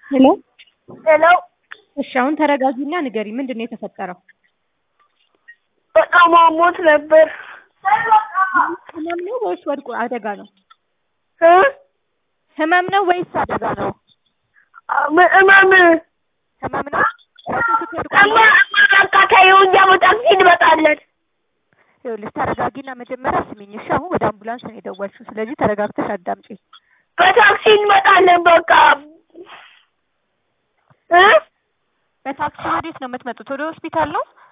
ሄሎ ሄሎ እሺ አሁን ተረጋጊና ንገሪ ምንድን ነው የተፈጠረው? በጣም አሞት ነበር ህመም ነው ወይስ ወድቆ አደጋ ነው? እ ህመም ነው ወይስ አደጋ ነው? እመ- እመም ህመም ነው። ራሱ ስትወድቁ እማ እማ በቃ ተይው እኛ በታክሲ እንመጣለን። ይኸውልሽ ተረጋጊና መጀመሪያ ስሚኝ እሺ። አሁን ወደ አምቡላንስ ነው የደወልሽው፣ ስለዚህ ተረጋግተሽ አዳምጪ። በታክሲ እንመጣለን በቃ እ በታክሲ ወዴት ነው የምትመጡት? ወደ ሆስፒታል ነው?